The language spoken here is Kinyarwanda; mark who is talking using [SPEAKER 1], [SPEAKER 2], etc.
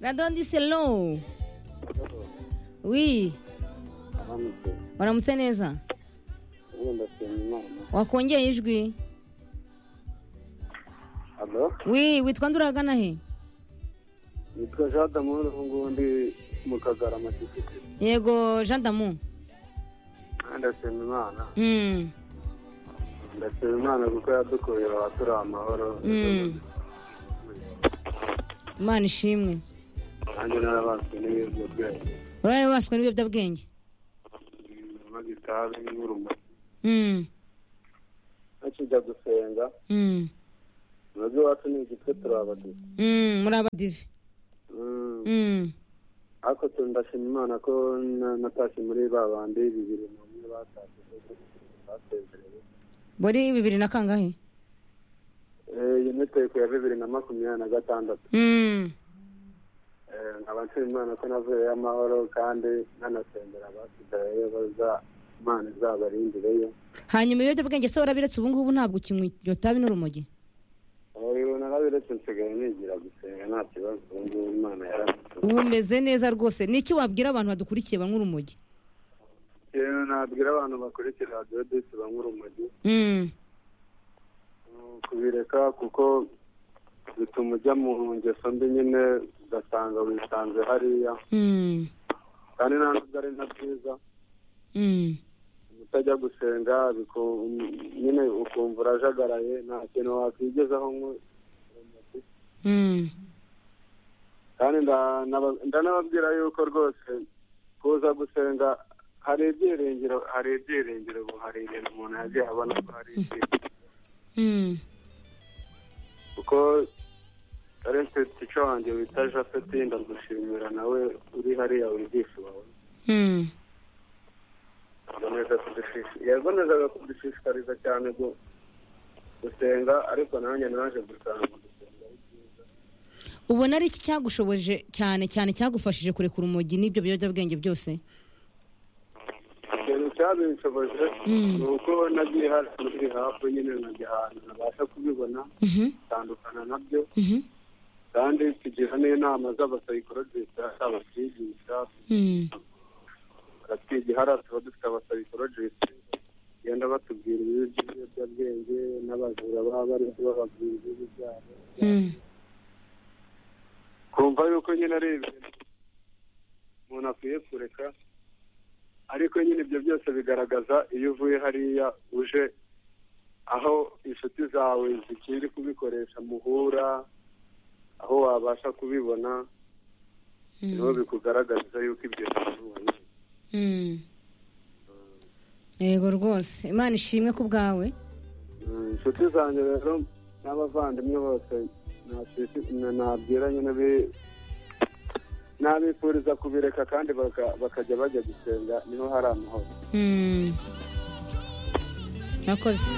[SPEAKER 1] Radon Diselo. Oui.
[SPEAKER 2] aramutse
[SPEAKER 1] Waramutse neza.
[SPEAKER 2] ubu ndasenga imana
[SPEAKER 1] Wakongeye ijwi.
[SPEAKER 2] alo
[SPEAKER 1] Oui, witwa nduragana he?
[SPEAKER 2] nitwa jean d'amore ubu ngubu ndi mu kagara amatikiti
[SPEAKER 1] Yego Jean Damu.
[SPEAKER 2] ndasenga imana
[SPEAKER 1] Mm.
[SPEAKER 2] ndasenga imana kuko yadukorera turi amahoro
[SPEAKER 1] Mm. Imana ishimwe.
[SPEAKER 2] nanjye narabaswe n'ibiyobyabwenge
[SPEAKER 1] Uraye waswe n'ibiyobyabwenge.
[SPEAKER 2] magitabi n'urumuri
[SPEAKER 1] Mm.
[SPEAKER 2] nakijya gusenga
[SPEAKER 1] Mm.
[SPEAKER 2] nabyo iwacu ni igitwe turi abadive
[SPEAKER 1] Mm, muri abadive. Mm.
[SPEAKER 2] ariko tu- ndashima imana ko na- natashye muri ba bandi bibiri n'umwe batashye basezereye
[SPEAKER 1] Bori bibiri na kangahe?
[SPEAKER 2] Eh, iyi miteko ya bibiri na makumyabiri na gatandatu
[SPEAKER 1] Mm.
[SPEAKER 2] Eh, nkaba nshima imana ko navuyeyo amahoro kandi nanasengera abasigayeyo baza imana izabarindireyo
[SPEAKER 1] Hanyuma ibiyobyabwenge se warabiretse ubu ngubu ntabwo ukinywa iryo tabi n'urumogi.
[SPEAKER 2] ubu narabiretse nsigaye nigira gusenga nta kibazo ubu ngubu imana yarabituye
[SPEAKER 1] Ubu umeze neza rwose. Niki wabwira abantu badukurikiye banywa urumogi?
[SPEAKER 2] yewe nabwira abantu bakurikira radiyo disi banywa urumogi
[SPEAKER 1] Mm.
[SPEAKER 2] mm, kubireka kuko bituma ujya mu ngeso mbi nyine ugasanga wisanze hariya
[SPEAKER 1] Mm.
[SPEAKER 2] kandi nta nubwo ari na byiza
[SPEAKER 1] Mm.
[SPEAKER 2] utajya gusenga biku- nyine ukumva urajagaraye nta kintu wakwigezaho ngo-
[SPEAKER 1] Mm.
[SPEAKER 2] kandi nda- naba- ndanababwira yuko rwose kuza gusenga hari ibyiringiro hari ibyiringiro ubu hari ibintu umuntu yagiye abona ko hari ibyiringiro
[SPEAKER 1] Mm.
[SPEAKER 2] kuko ari nshuti wanjye wita japhet ndagushimira nawe uri hariya wigisha wawe
[SPEAKER 1] Mm.
[SPEAKER 2] yakomeza kudushishikariza yakomezaga kudushishikariza cyane gu- gusenga ariko nanjye naje gusanga gusenga ari byiza
[SPEAKER 1] ubona ari iki cyagushoboje cyane cyane cyagufashije kurekura urumogi n'ibyo biyobyabwenge byose
[SPEAKER 2] ikintu cyabinshoboje
[SPEAKER 1] Mm.
[SPEAKER 2] ni uko nagiye hafi muri hafi nyine nkajya ahantu nabasha kubibona
[SPEAKER 1] Mhm,
[SPEAKER 2] bitandukana nabyo
[SPEAKER 1] mhm,
[SPEAKER 2] kandi tugira n'inama z'abasayikorojisita abatwigisha
[SPEAKER 1] mm,
[SPEAKER 2] baratwigira hariya tuba dufite abasayikorojisita bagenda batubwira ibibi by'ibiyobyabwenge n'abajura baba bari bababwira ibibi byabo
[SPEAKER 1] mm,
[SPEAKER 2] kumva yuko nyine ari ibintu umuntu akwiye kureka ariko nyine ibyo byose bigaragaza iyo uvuye hariya uje aho inshuti zawe zikiri kubikoresha muhura aho wabasha kubibona niho
[SPEAKER 1] mm,
[SPEAKER 2] bikugaragariza yuko ibyo bibonye
[SPEAKER 1] mm. yego rwose imana ishimwe ku bwawe
[SPEAKER 2] inshuti zanjye rero n'abavandimwe bose nta- na- nabwira nyine bi- nabifuriza kubireka kandi baka- bakajya bajya gusenga niho hari amahoro
[SPEAKER 1] Mm. murakoze